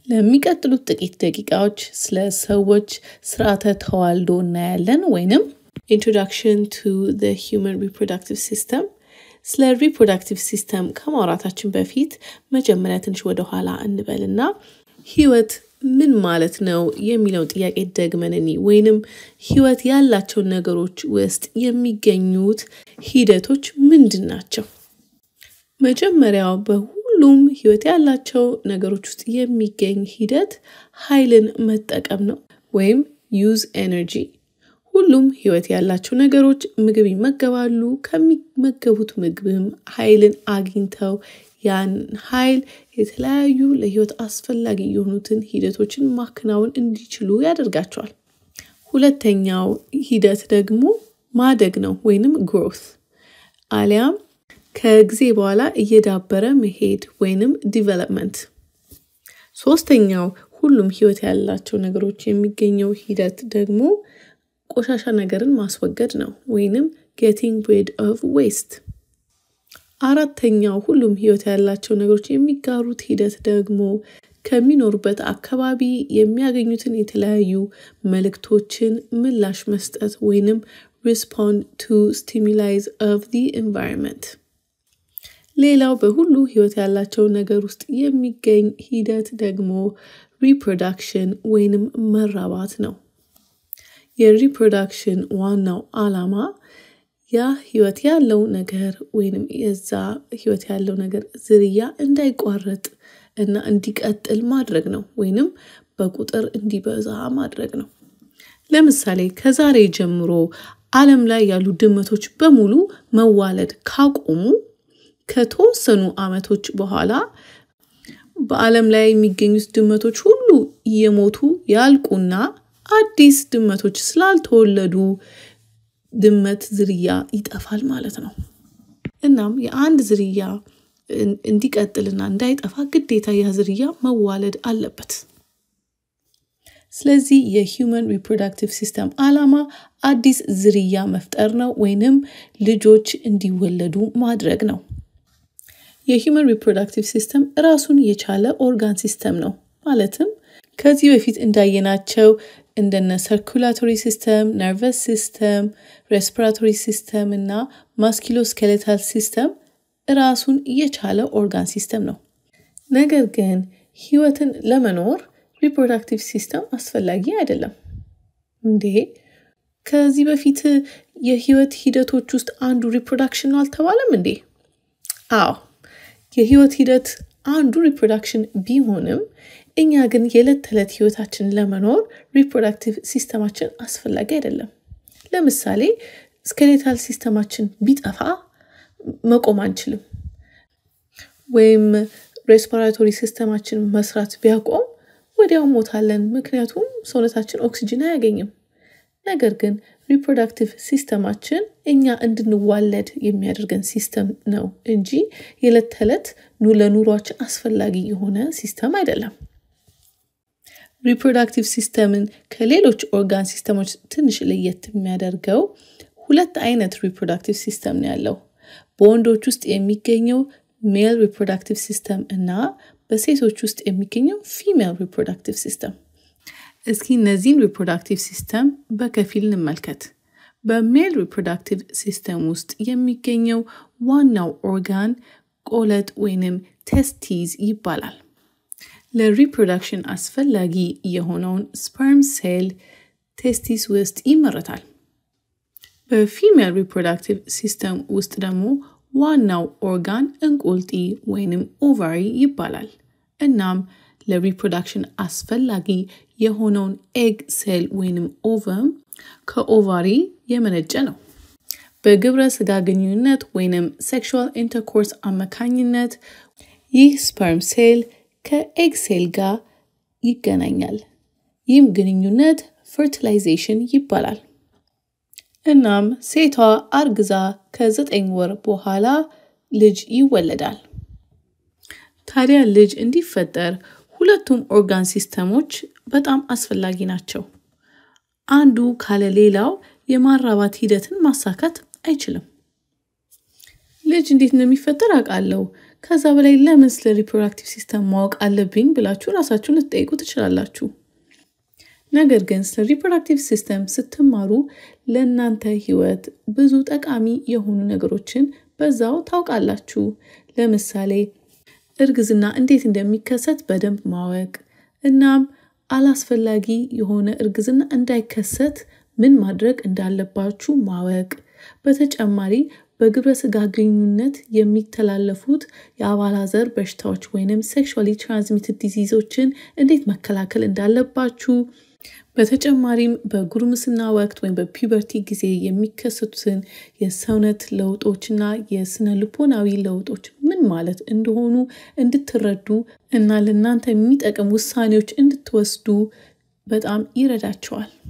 ለሚቀጥሉት ጥቂት ደቂቃዎች ስለ ሰዎች ስርዓተ ተዋልዶ እናያለን ወይንም ኢንትሮዳክሽን ቱ ዘ ሂውመን ሪፕሮዳክቲቭ ሲስተም። ስለ ሪፕሮዳክቲቭ ሲስተም ከማውራታችን በፊት መጀመሪያ ትንሽ ወደኋላ እንበልና ህይወት ምን ማለት ነው የሚለውን ጥያቄ ደግመን እኒ ወይንም ህይወት ያላቸው ነገሮች ውስጥ የሚገኙት ሂደቶች ምንድን ናቸው? መጀመሪያው በሁሉም ህይወት ያላቸው ነገሮች ውስጥ የሚገኝ ሂደት ኃይልን መጠቀም ነው ወይም ዩዝ ኤነርጂ። ሁሉም ህይወት ያላቸው ነገሮች ምግብ ይመገባሉ። ከሚመገቡት ምግብም ኃይልን አግኝተው ያን ኃይል የተለያዩ ለህይወት አስፈላጊ የሆኑትን ሂደቶችን ማከናወን እንዲችሉ ያደርጋቸዋል። ሁለተኛው ሂደት ደግሞ ማደግ ነው ወይንም ግሮት አሊያም ከጊዜ በኋላ እየዳበረ መሄድ ወይንም ዲቨሎፕመንት። ሶስተኛው ሁሉም ህይወት ያላቸው ነገሮች የሚገኘው ሂደት ደግሞ ቆሻሻ ነገርን ማስወገድ ነው ወይንም ጌቲንግ ሪድ ኦፍ ዌስት። አራተኛው ሁሉም ህይወት ያላቸው ነገሮች የሚጋሩት ሂደት ደግሞ ከሚኖሩበት አካባቢ የሚያገኙትን የተለያዩ መልእክቶችን ምላሽ መስጠት ወይንም ሪስፖንድ ቱ ስቲሙላይዝ ኦፍ ዲ ኤንቫይሮንመንት። ሌላው በሁሉ ህይወት ያላቸው ነገር ውስጥ የሚገኝ ሂደት ደግሞ ሪፕሮዳክሽን ወይንም መራባት ነው። የሪፕሮዳክሽን ዋናው ዓላማ ያ ህይወት ያለው ነገር ወይንም የዛ ህይወት ያለው ነገር ዝርያ እንዳይቋረጥ እና እንዲቀጥል ማድረግ ነው ወይንም በቁጥር እንዲበዛ ማድረግ ነው። ለምሳሌ ከዛሬ ጀምሮ ዓለም ላይ ያሉ ድመቶች በሙሉ መዋለድ ካቆሙ ከተወሰኑ ዓመቶች በኋላ በዓለም ላይ የሚገኙት ድመቶች ሁሉ እየሞቱ ያልቁና አዲስ ድመቶች ስላልተወለዱ ድመት ዝርያ ይጠፋል ማለት ነው። እናም የአንድ ዝርያ እንዲቀጥልና እንዳይጠፋ ግዴታ ያ ዝርያ መዋለድ አለበት። ስለዚህ የሂውመን ሪፕሮዳክቲቭ ሲስተም ዓላማ አዲስ ዝርያ መፍጠር ነው ወይንም ልጆች እንዲወለዱ ማድረግ ነው። የሂውመን ሪፕሮዳክቲቭ ሲስተም ራሱን የቻለ ኦርጋን ሲስተም ነው። ማለትም ከዚህ በፊት እንዳየናቸው እንደነ ሰርኩላቶሪ ሲስተም፣ ነርቨስ ሲስተም፣ ሬስፒራቶሪ ሲስተም እና ማስኪሎስኬሌታል ሲስተም ራሱን የቻለ ኦርጋን ሲስተም ነው። ነገር ግን ህይወትን ለመኖር ሪፕሮዳክቲቭ ሲስተም አስፈላጊ አይደለም። እንዴ ከዚህ በፊት የህይወት ሂደቶች ውስጥ አንዱ ሪፕሮዳክሽን ነው አልተባለም እንዴ? አዎ የህይወት ሂደት አንዱ ሪፕሮዳክሽን ቢሆንም እኛ ግን የዕለት ተዕለት ህይወታችን ለመኖር ሪፕሮዳክቲቭ ሲስተማችን አስፈላጊ አይደለም። ለምሳሌ ስኬሌታል ሲስተማችን ቢጠፋ መቆም አንችልም። ወይም ሬስፓራቶሪ ሲስተማችን መስራት ቢያቆም ወዲያው ሞታለን፣ ምክንያቱም ሰውነታችን ኦክሲጅን አያገኝም። ነገር ግን ሪፕሮዳክቲቭ ሲስተማችን እኛ እንድንዋለድ የሚያደርገን ሲስተም ነው እንጂ የዕለት ተዕለት ለኑሯችን አስፈላጊ የሆነ ሲስተም አይደለም። ሪፕሮዳክቲቭ ሲስተምን ከሌሎች ኦርጋን ሲስተሞች ትንሽ ለየት የሚያደርገው ሁለት አይነት ሪፕሮዳክቲቭ ሲስተም ነው ያለው። በወንዶች ውስጥ የሚገኘው ሜል ሪፕሮዳክቲቭ ሲስተም እና በሴቶች ውስጥ የሚገኘው ፊሜል ሪፕሮዳክቲቭ ሲስተም። እስኪ እነዚህን ሪፕሮዳክቲቭ ሲስተም በከፊል እንመልከት። በሜል ሪፕሮዳክቲቭ ሲስተም ውስጥ የሚገኘው ዋናው ኦርጋን ቆለጥ ወይንም ቴስቲዝ ይባላል። ለሪፕሮዳክሽን አስፈላጊ የሆነውን ስፐርም ሴል ቴስቲስ ውስጥ ይመረታል። በፊሜል ሪፕሮዳክቲቭ ሲስተም ውስጥ ደግሞ ዋናው ኦርጋን እንቁልጢ ወይንም ኦቫሪ ይባላል። እናም ለሪፕሮዳክሽን አስፈላጊ የሆነውን ኤግ ሴል ወይንም ኦቨም ከኦቫሪ የመነጨ ነው። በግብረ ስጋ ግንኙነት ወይንም ሴክሹዋል ኢንተርኮርስ አማካኝነት ይህ ስፐርም ሴል ከኤግ ሴል ጋር ይገናኛል። ይህም ግንኙነት ፈርቲላይዜሽን ይባላል። እናም ሴቷ አርግዛ ከዘጠኝ ወር በኋላ ልጅ ይወለዳል። ታዲያ ልጅ እንዲፈጠር ሁለቱም ኦርጋን ሲስተሞች በጣም አስፈላጊ ናቸው። አንዱ ካለ ሌላው የማራባት ሂደትን ማሳካት አይችልም። ልጅ እንዴት እንደሚፈጠር አውቃለሁ፣ ከዛ በላይ ለምን ስለ ሪፕሮዳክቲቭ ሲስተም ማወቅ አለብኝ ብላችሁ ራሳችሁን ልትጠይቁ ትችላላችሁ። ነገር ግን ስለ ሪፕሮዳክቲቭ ሲስተም ስትማሩ ለእናንተ ህይወት ብዙ ጠቃሚ የሆኑ ነገሮችን በዛው ታውቃላችሁ። ለምሳሌ እርግዝና እንዴት እንደሚከሰት በደንብ ማወቅ እናም አላስፈላጊ የሆነ እርግዝና እንዳይከሰት ምን ማድረግ እንዳለባችሁ ማወቅ። በተጨማሪ በግብረ ስጋ ግንኙነት የሚተላለፉት የአባላዘር በሽታዎች ወይንም ሴክሹዋሊ ትራንስሚትድ ዲዚዞችን እንዴት መከላከል እንዳለባችሁ በተጨማሪም በጉርምስና ወቅት ወይም በፒበርቲ ጊዜ የሚከሰቱትን የሰውነት ለውጦችና የስነ ልቦናዊ ለውጦች ምን ማለት እንደሆኑ እንድትረዱ እና ለእናንተ የሚጠቅም ውሳኔዎች እንድትወስዱ በጣም ይረዳቸዋል።